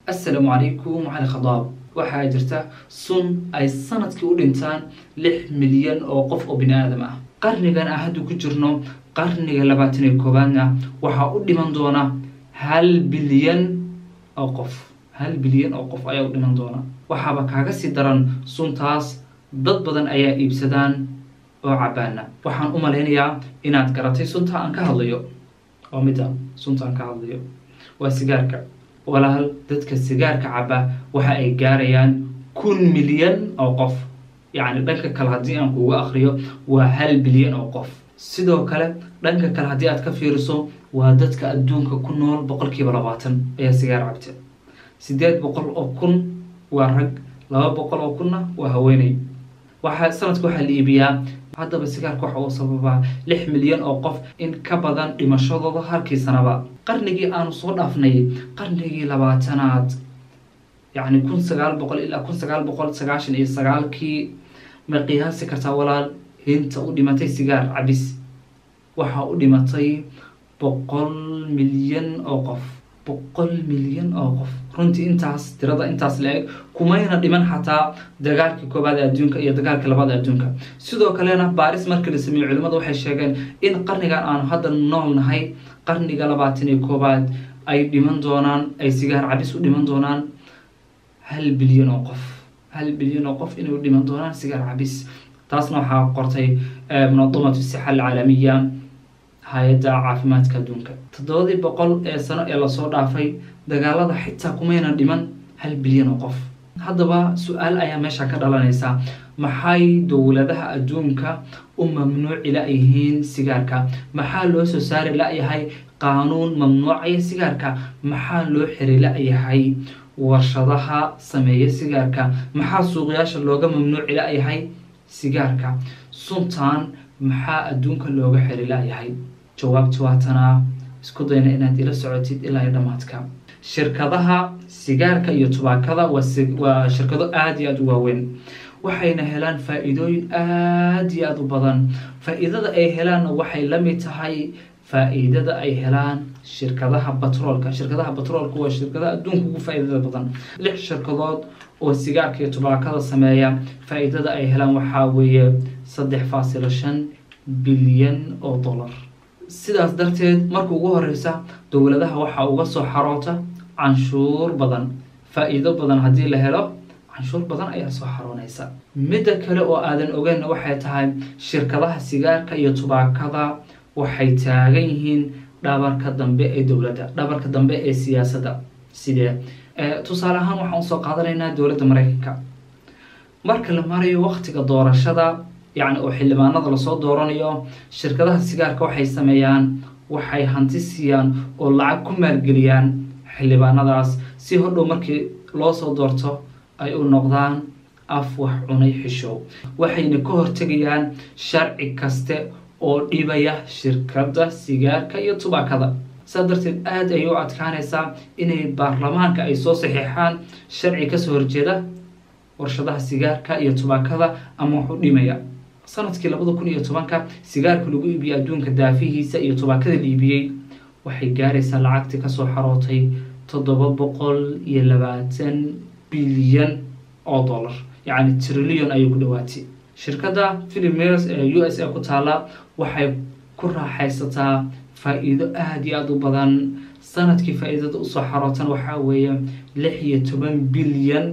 assalaamu calaykum cali khadaab waxaa jirta sun ay sanadkii u dhintaan lix milyan oo qof oo bini aadam ah qarnigan aan hadda ku jirno qarniga labaatan iyo koowaadna waxaa u dhiman doona hal bilyan oo qof hal bilyan oo qof ayaa u dhiman doona waxaaba kaaga sii daran suntaas dad badan ayaa iibsadaan oo cabaana waxaan u malaynayaa inaad garatay sunta aan ka hadlayo oo mida sunta aan ka hadlayo waa sigaarka walaal dadka sigaarka caba waxa ay gaarayaan kun milyan oo qof yacni dhanka kale haddii aan kuuga akriyo waa hal bilyan oo qof sidoo kale dhanka kale haddii aad ka fiiriso waa dadka adduunka ku nool boqolkiiba labaatan ayaa sigaar cabta siddeed boqol oo kun waa rag laba boqol oo kunna waa haweeney waxaa sanadka waxaa la iibiyaa haddaba sigaarka waxa uu sababaa lix milyan oo qof in ka badan dhimashadooda halkii sanaba qarnigii aanu soo dhaafnay qarnigii labaatanaad yacni kun sagaal boqol ilaa kun sagaal boqol sagaashan iyo sagaalkii ma qiyaasi kartaa walaal hinta u dhimatay sigaar cabis waxaa u dhimatay boqol milyan oo qof boqol milyan oo qof runtii intaas tirada intaas la-eg kumayna dhiman xataa dagaalkii koobaad ee adduunka iyo dagaalkii labaad ee adduunka sidoo kalena baaris markii la sameeyey culimmadu waxay sheegeen in qarnigan aanu hadda nool nahay qarniga labaatan iyo koobaad ay dhiman doonaan ay sigaar cabis u dhiman doonaan hal bilyan oo qof hal bilyan oo qof inay u dhiman doonaan sigaar cabis taasna waxaa qortay munadamatu sixa alcaalamiya hay-adda caafimaadka adduunka toddobadii boqol ee sano ee lasoo dhaafay dagaalada xitaa kumayna dhiman hal bilyan oo qof haddaba su-aal ayaa meesha ka dhalanaysa maxay dowladaha adduunka u mamnuuci la-yihiin sigaarka maxaa loo soo saari la-yahay qaanuun mamnuucaya sigaarka maxaa loo xiri la-yahay warshadaha sameeya sigaarka maxaa suuqyaasha looga mamnuuci la-yahay sigaarka suntan maxaa adduunka looga xiri la-yahay jawaabti waatanaa isku dayna inaad ila socotid ilaa iyo dhammaadka shirkadaha sigaarka iyo tubaakada waa shirkado aada iyo aada u waaweyn waxayna helaan faa-iidooyin aada iyo aada u badan faa-iidada ay helaanna waxay la mid tahay faa-iidada ay helaan shirkadaha batroolka shirkadaha batroolka waa shirkadaha adduunka ugu faa-iidada badan lix shirkadood oo sigaarka iyo tubaakada sameeya faa-iidada ay helaan waxaa weeye saddex faasilo shan bilyan oo dollar sidaas darteed marka ugu horeysa dowladaha waxaa uga soo xaroota canshuur badan faa-iido badan haddii la helo canshuur badan ayaa soo xaroonaysa midda kale oo aadan ogeyn waxay tahay shirkadaha sigaarka iyo tubaakada waxay taagan yihiin dhabarka dambe ee dowladda dhabarka dambe ee siyaasadda sidee tusaale ahaan waxaan usoo qaadanaynaa dowladda mareykanka marka la marayo waqtiga doorashada yacni oo xildhibaanada lasoo dooranayo shirkadaha sigaarka waxay sameeyaan waxay hanti siiyaan oo lacag ku maalgeliyaan xildhibaanadaas si hodhow markii loo soo doorto ay u noqdaan af wax cunay xishow waxayna ka hortegayaan sharci kaste oo dhibaya shirkadda sigaarka iyo tubaakada saa darteed aada ayay u adkaanaysaa inay baarlamaanka ay soo saxiixaan sharci kasoo horjeeda warshadaha sigaarka iyo tubaakada ama wax u dhimaya sanadkii labada kun iyo tobanka sigaarka lagu iibiyey adduunka daafihiisa iyo tubaakada la iibiyey waxay gaaraysaa lacagtii kasoo xarootay toddoba boqol iyo labaatan bilyan oo dollar yacni trillion ayay ku dhawaatay shirkadda philimeres ee u s a ku taala waxay ku raaxaysataa faa-iido aada iyo aada u badan sanadkii faa-iidada usoo xarootan waxaa weeye lix iyo toban bilyan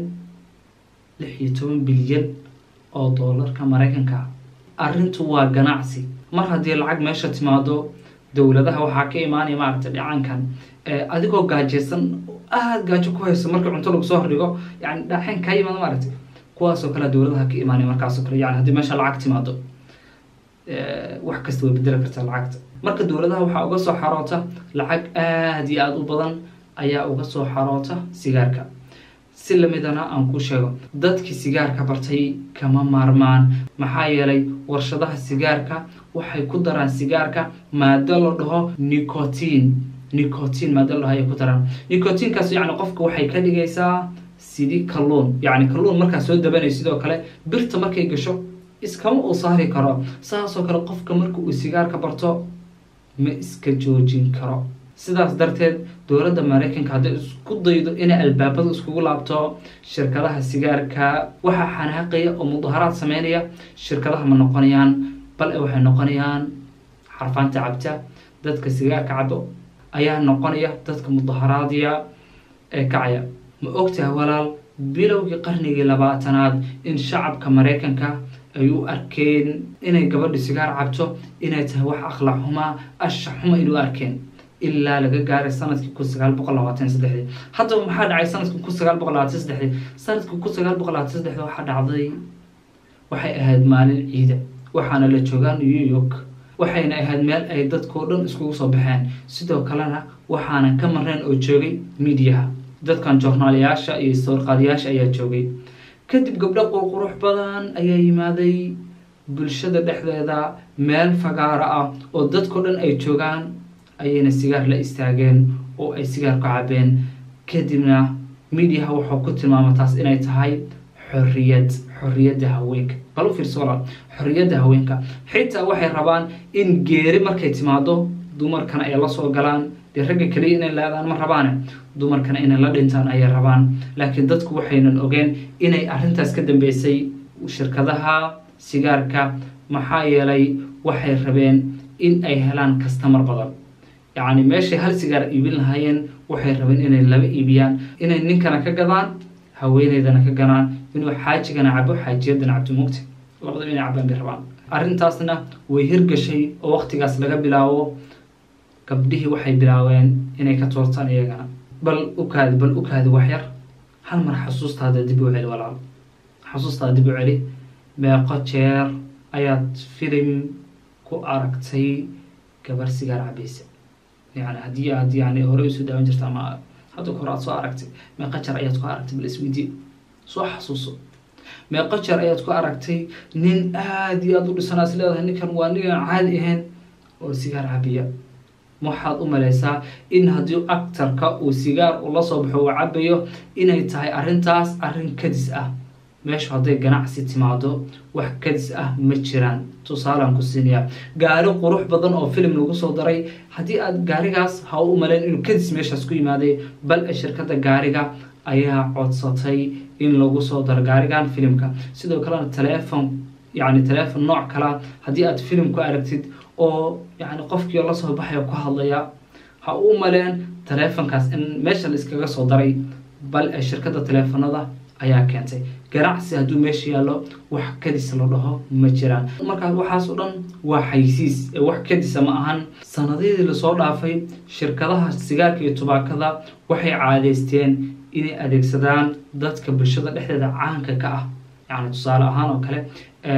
lix iyo toban bilyan oo doolarka maraykanka arrintu waa ganacsi mar haddii lacag meesha timaado dowladaha waxaa ka imaanaya maaragtay dhacankan adigoo gaajaysan aada gaajo ku hayso markii cunto lagu soo hordhigo yani dhaxan kaa yimaado maaragtay kuwaasoo kale dowladaha ka imaanaya markaasoo kale yani haddii meesha lacag timaado wax kasta way bedeli kartaa lacagta marka dowladaha waxaa uga soo xaroota lacag aada iyo aada u badan ayaa uga soo xaroota sigaarka si lamidana aan ku sheego dadkii sigaarka bartay kama maarmaan maxaa yeelay warshadaha sigaarka waxay ku daraan sigaarka maado la dhaho nicotin nicotin maado la dhaho ayay ku daraan nicotinkaas yacni qofka waxay ka dhigaysaa sidii kalluun yacni kalluun markaa soo dabanay sidoo kale birta markay gasho iskama uu saari karo saasoo kale qofka marka uu sigaarka barto ma iska joojin karo sidaas darteed dowladda maraykanka hadday isku daydo inay albaabada iskugu laabto shirkadaha sigaarka waxaa xanaaqaya oo mudaharaad sameynaya shirkadaha ma noqonayaan bal e waxay noqonayaan xarfaanta cabta dadka sigaarka cabo ayaa noqonaya dadka mudaharaadiya ee kacaya ma ogtahay walaal bilowgii qarnigii labaatanaad in shacabka maraykanka ay u arkeen inay gabadhi sigaar cabto inay tahay wax akhlaaq xumaa asha xuma inay u arkeen ilaa laga gaaray sanadkii kun sagaal boqol labaatan saddexdii haddaba maxaa dhacay sanadkii kun sagaal boqol labaatan saddexdii sanadkii kun sagaal boqol labaatan saddexdii waxaa dhacday waxay ahayd maalin ciida waxaana la joogaa new york waxayna ahayd meel ay dadkao dhan iskugu soo baxeen sidoo kalena waxaana ka mareen oo joogay miidiyaha dadkan joornaalayaasha iyo sawirqaadayaasha ayaa joogay kadib gabdho qurqurux badan ayaa yimaaday bulshada dhexdeeda meel fagaara ah oo dadkao dhan ay joogaan ayayna sigaar la istaageen oo ay sigaar ku cabeen kadibna miidiyaha wuxuu ku tilmaama taas inay tahay xorriyad xorriyadda haweenka bal u fiirso walaal xorriyadda haweenka xitaa waxay rabaan in geeri markay timaado dumarkana ay la soo galaan dee ragga keliya inay leedaan ma rabaane dumarkana inay la dhintaan ayay rabaan laakiin dadku waxaynan ogeen inay arrintaas ka dambeysay shirkadaha sigaarka maxaa yeelay waxay rabeen in ay helaan kastamar badan yacni meeshay hal sigaar iibin lahaayeen waxay rabeen inay laba iibiyaan inay ninkana ka gadaan haweeneydana ka ganaan inuu xaajigana cabo xaajiyadana cabto mugta labadaba inay cabaan bay rabaan arrintaasna way hirgashay oo waqtigaas laga bilaabo gabdhihii waxay bilaabeen inay ka toortaan iyagana bal ukaadi bal ukaadi waxyar hal mar xasuustaada dib u celi walaal xasuustaada dib u celi meeqo jeer ayaad filim ku aragtay gabar sigaar cabaysa yani haddii aad yani hore usoo daawan jirta ama hadda hore aad soo aragtay meeqo jeer ayaad ku aragtay bal isweydiye soo xasuuso meeqo jeer ayaad ku aragtay nin aada iyo aada u dhisanaa is leedahay ninkan waa ninaan caadi ahayn oo sigaar cabiya waxaad u malaysaa in haddii actarka uu sigaar ula soo baxo uu cabayo inay tahay arrintaas arrin kadis ah meeshu hadday ganacsi timaado wax kadis ah ma jiraan tusaalaan ku siinayaa gaari qurux badan oo filim lagu soo daray haddii aad gaarigaas ha u malayn inuu kadis meeshaas ku yimaaday bal e shirkadda gaariga ayaa codsatay in lagu soo daro gaarigan filimka sidoo kalena taleefon yacni taleefon nooc kalea haddii aad filim ku aragtid oo yacni qofkii la soo baxaya ku hadlaya ha u maleen taleefonkaas in meesha la iskaga soo daray bal ee shirkadda taleefonada ayaa keentay ganacsi hadduu meesha yaallo wax kadis la dhaho ma jiraan markaas waxaas oo dhan waa xaysiis ee wax kadisa ma ahan sanadihii lasoo dhaafay shirkadaha sigaarka iyo tubaakada waxay caadeysteen inay adeegsadaan dadka bulshada dhexdeeda caanka ka ah yacni tusaale ahaan oo kale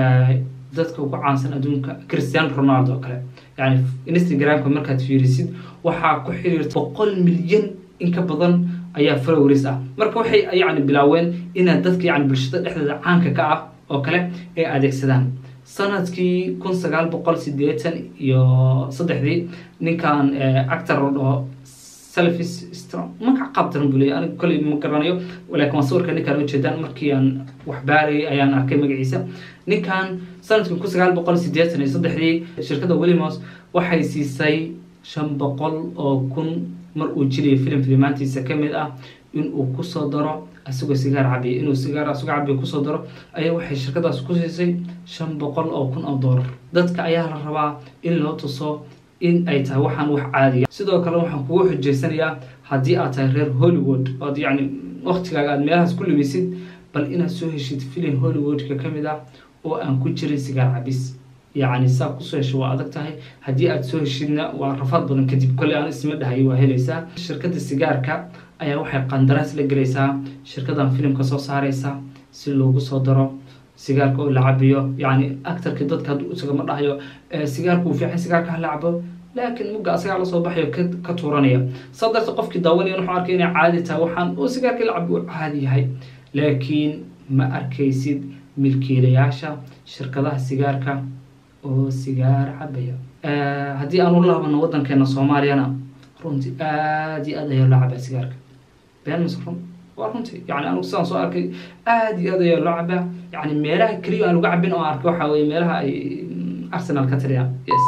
dadka ugu caansan adduunka christian ronaldo oo kale yani instagramka markaad fiirisid waxaa ku xiriirta boqol milyan in ka badan ayaa followers ah marka waxay yani bilaaween inaad dadka yani bulshada dhexdeeda caanka ka ah oo kale ay adeegsadaan sanadkii kun sagaal boqol sideetan iyo saddexdii ninkan actor la dhaho selfis magac qaabdaran buu leeyahy aniga kolley ma garanayo laakiin waa sawirka ninkaan ujeedaan markii aan wax baarayay ayaan arkay magaciisa ninkan sanadkii kun sagaal boqol sideetan iyo saddexdii shirkadda willimos waxay siisay shan boqol oo kun mar uu jiriyay filim filimaantiisa ka mid ah inuu kusoo daro isagoo sigaar cabiya inuu sigaar isagoo cabiya kusoo daro ayaa waxay shirkadaas ku siisay shan boqol oo kun oo doolar dadka ayaa la rabaa in loo tuso in ay tahay waxaan wax caadiya sidoo kale waxaan kugu xujeysanayaa haddii aad tahay reer hollywood ood yacni waktigaaga aad meelahaas ku lumisid bal inaad soo heshid filim hollywoodka ka mid ah oo aan ku jirin sigaar cabis yacni saa kusoo hesho waa adag tahay haddii aad soo heshidna waa rafaad badan kadib kolley aan isma dhahayo waa helaysaa shirkadda sigaarka ayaa waxay qandaraas la gelaysaa shirkadan filimka soo saareysa si loogu soo daro sigaarka oo la cabiyo yacni actarka dadka hadduu isagama dhahayo sigaarka uu fiican sigaarka hala cabo laakiin mugga asagaa lasoo baxayo ka tuuranaya saa darteed qofkii daawanaya wuxuu arkay inay caadi tahay waxaan oo sigaarkii la cabo uu caadi yahay laakiin ma arkaysid milkiilayaasha shirkadaha sigaarka oo sigaar cabaya haddii aan u laabano waddankeena soomaaliyana runtii aada iyo aad ayaa loo cabaa sigaarka been mise run waa runtii yani anigu sidaan soo arkay aada iyo aad ayaa loo cabaa yani meelaha keliya aan lagu cabin oo arkay waxaa weye meelaha ay arsenal ka taliyaan yes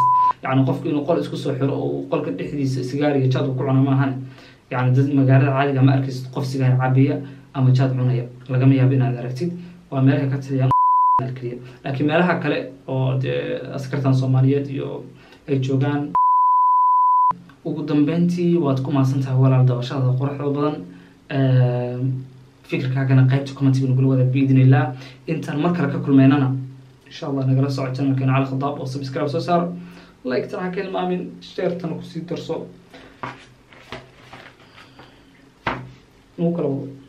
yani qofku inuu qol isku soo xiro oo qolka dhexdiisa sigaar iyo jaad uu ku cuna maahane yani dad magaalada caadiga ma arkaysid qof sigaar cabiya ama jaad cunaya lagama yaabo inaad aragtid waa meelaha ka taliyaan keliya laakiin meelaha kale oo dee askartan soomaaliyeed iyo ay joogaan ugu dambeyntii waad ku maasan tahay walaal dabashada quruxda badan fikirkaagana qaybta commentiga nagula wada biidnillah intaan mar kale ka kulmeynana insha allah nagala soco channelkeena cali khadaab oo subscribe soo saaro like tan ha ka ilmaamin sheertana kusii darso nagu kala wado